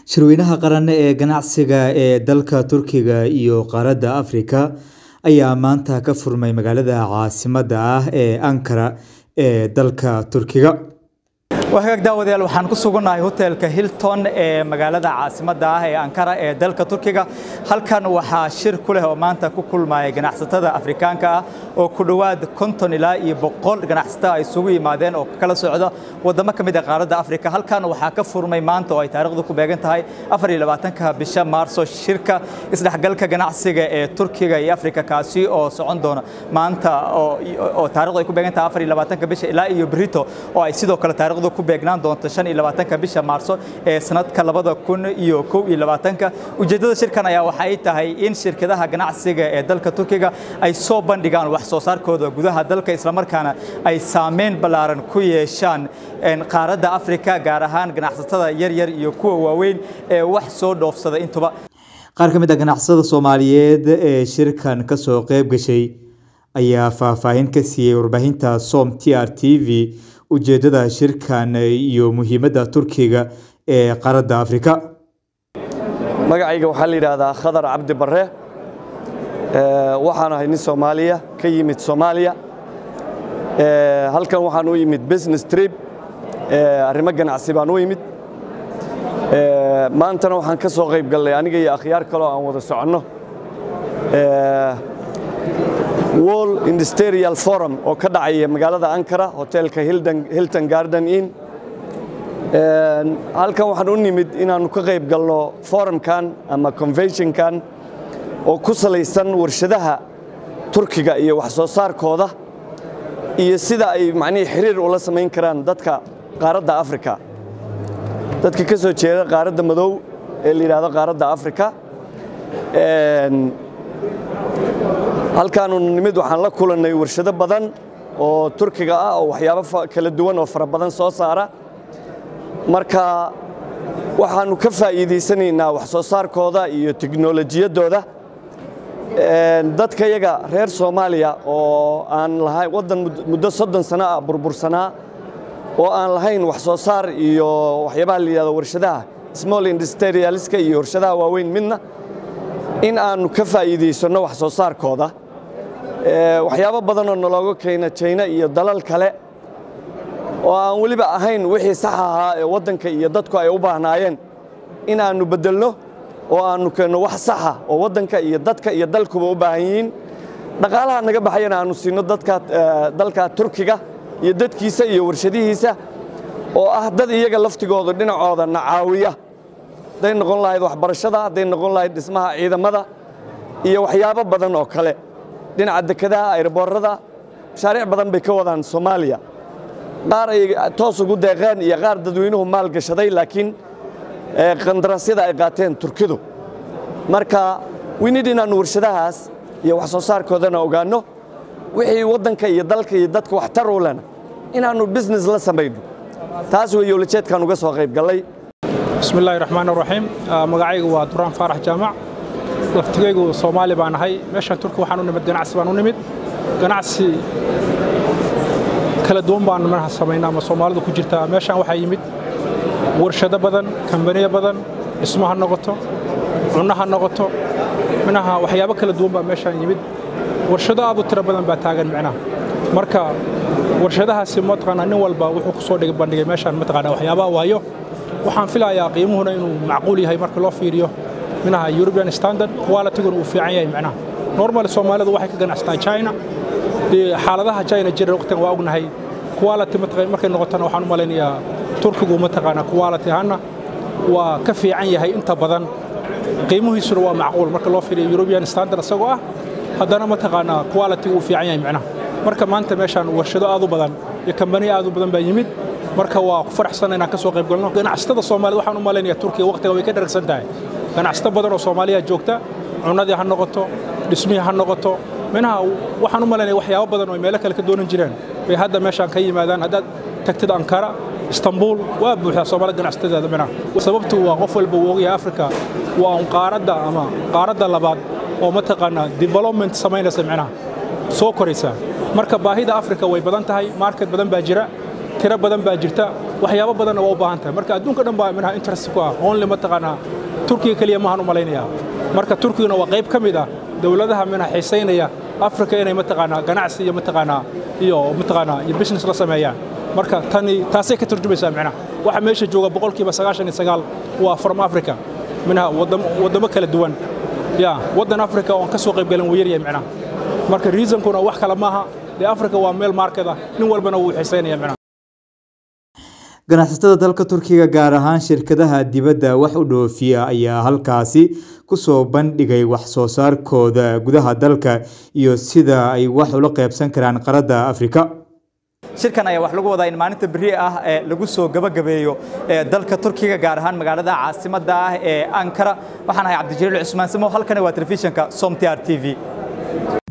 Shirweynaha qaran ee ganacsiga ee dalka Turkiga iyo qaaradda Afrika ayaa maanta ka furmay magaalada caasimadda ah ee Ankara ee dalka Turkiga. wagaag daawadayaal waxaan ku sugannahay hotelka Hilton ee magaalada caasimadda ah ee Ankara ee dalka Turkiga halkan waxaa shir ku leh oo maanta ku kulmaya ganacsatada Afrikaanka ah oo ku dhowaad konton ilaa iyo boqol ganacsato ay isugu yimaadeen oo kala socda wadamo ka mid ah qaaradda Afrika halkan waxaa ka furmay maanta oo ay taariikhdu ku beegan tahay 24 bisha Maarso shirka isdhexgalka ganacsiga ee Turkiga iyo Afrika kaasi oo socon doona maanta oo oo taariikhdu ay ku beegan tahay 24 bisha ilaa iyo Brito oo ay sidoo kale taariikhdu ku beegnaan doonto 25 bisha Maarso ee sanadka 2021 ujeedada shirkan ayaa waxay tahay in shirkadaha ganacsiga ee dalka Turkiga ay soo bandhigaan wax soo saarkooda gudaha dalka isla markaana ay saameyn ballaaran ku yeeshaan qaaradda Afrika gaar ahaan ganacsatada yar yar iyo kuwa waaweyn ee wax soo dhoofsada intuba Qaar ka mid ah ganacsatada Soomaaliyeed ee shirkan ka soo qayb gashay ayaa faahfaahin ka siiyay warbaahinta Som TR TV ujeedada shirkan iyo muhiimadda Turkiga ee qaaradda Afrika. magacayga waxaa la yidhaahdaa khadar cabdi barre waxaan ahay nin soomaaliya ka yimid soomaaliya halkan waxaan u yimid business trip arrimo ganacsi baan u yimid maantana waxaan ka soo qayb gallay aniga iyo akhyaar kaloo aan wada soconno wall industrial forum oo ka dhacaya magaalada ankara hotelka hilton garden inn halkan waxaan u nimid inaannu ka qayb galno forumkan ama conventionkan oo ku salaysan warshadaha turkiga iyo wax soo saarkooda iyo sida ay macnihii xiriir ula samayn karaan dadka qaaradda afrika dadka ka soo jeeda qaaradda madow ee la yidhaahdo qaaradda afrika halkaanu nimid waxaan la kulannay warshado badan oo turkiga ah oo waxyaabo kala duwan oo fara badan soo saara marka waxaannu ka faa'iidaysanaynaa wax soo saarkooda iyo tiknolojiyaddooda dadka yaga reer soomaaliya oo aan lahayn waddan muddo soddon sano ah burbursanaa oo aan lahayn wax soo saar iyo waxyaabaha la yidhahdo warshadaha small industrialiska iyo warshadaha waaweyn midna in aannu ka faa'iidaysanno wax soo saarkooda waxyaabo badanoo nalooga keena jayna iyo dalal kale oo aan weliba ahayn wixii sax ahaa ee waddanka iyo dadku ay u baahnaayeen in aannu beddelno oo aannu keenno wax saxa oo waddanka iyo dadka iyo dalkuba u baahan yihiin dhaqaalaha naga baxayana aannu siinno dadka dalka turkiga iyo dadkiisa iyo warshadihiisa oo ah dad iyaga laftigooda dhinacooda na caawiya hadday noqon lahayd waxbarashada hadday noqon lahayd dhismaha ciidamada iyo waxyaabo badan oo kale dhinaca dekedaha ayroboorada mashaariic badan bay ka wadaan soomaaliya qaar ay toos ugu deeqeen iyo qaar dadweynuhu maal gashaday laakiin qandaraasyada ay qaateen turkidu marka winid inaannu warshadahaas iyo wax soo saarkoodana ogaanno wixii waddanka iyo dalka iyo dadka waxtar u lena inaannu business la samayno taas weeye ulajeedkaan uga soo qayb gallay bismi illaahi raxmaan raxiim magacaygu waa duraan faarax jaamac laftigaygu soomaali baan ahay meeshaan turki waxaan u nimid ganacsi baan u nimid ganacsi kala duwan baan manaha samaynaa ama soomaalidu ku jirtaa meeshaan waxaa yimid warshado badan kambaniyo badan dhismo ha noqoto cunno ha noqoto minaha waxyaabo kala duwan baa meeshaan yimid warshado aad u tiro badan baa taagan micnaha marka warshadahaasi mataqaanaa nin walba wuxuu ku soo bandhigay meeshaan mataqaanaa waxyaabaha waayo waxaan filayaa qiimuhuna inuu macquul yahay marka loo fiiriyo minaha European standard quality-guna uu fiican yahay macnaha normal Soomaalidu waxay ka ganacsataa China xaaladaha China jira waqtigan waa ognahay quality mataqaan markay noqotana waxaan u malaynayaa Turkigu mataqaana quality ahaana waa ka fiican yahay inta badan qiimuhiisuna waa macquul marka loo fiiriyo European standard isagoo ah haddana mataqaana quality uu fiican yahay macnaha marka maanta meeshaan warshado aad u badan iyo kambaniyo aad u badan baa yimid marka waa ku faraxsan inaan ka soo qayb galno ganacsatada Soomaaliyeed waxaan u malaynayaa Turkiga waqtiga way ka dharagsan tahay ganacsato badan oo Soomaaliya joogta cunadii ha noqoto dhismihii ha noqoto minaha waxaan u malaynayaa waxyaabo badan oo meelo kale ka doonan jireen bay hadda meeshaan ka yimaadaan haddaad tagtid Ankara Istanbul waa buuxdaa Soomaali ganacsatada minaha sababtu waa qof walba uu ogyahay Afrika waa un qaaradda ama qaaradda labaad oo mataqaanaa development samaynaysa minaha soo koraysa marka baahida Afrika way badan tahay market badan baa jira tiro badan baa jirta waxyaabo badanna waa u baahan tahay marka adduunka dhan baa minaha interest ku ah only mataqaanaa turkiga keliya maahan u malaynayaa marka turkiguna waa qayb ka mid ah dowladaha minaha xiisaynaya afrika inay mataqaanaa ganacsi iyo mataqaanaa iyo mataqaanaa iyo business la sameeyaan marka tani taasay ka turjumaysaa micnaha waxa meesha jooga boqolkiiba sagaashan iyo sagaal waa from africa minaha waddamo kala duwan ya waddan africa oon ka soo qayb galan wuu yaryahay micnaha marka reasonkuna wax kale maaha dee africa waa meel market ah nin walbana wuu xiisaynaya micnaha ganacsatada dalka turkiga gaar ahaan shirkadaha dibadda wax u dhoofiya ayaa halkaasi kusoo bandhigay wax soo saarkooda gudaha dalka iyo sida ay wax ula qaybsan karaan qaradda afrika shirkan ayaa wax lagu wadaa in maalinta beri ah ee lagu soo gabagabeeyo dalka turkiga gaar ahaan magaalada caasimadda ah ee ankara waxaan ahay cabdijaliil cusmaan samo halkani waa telefishinka som t r t v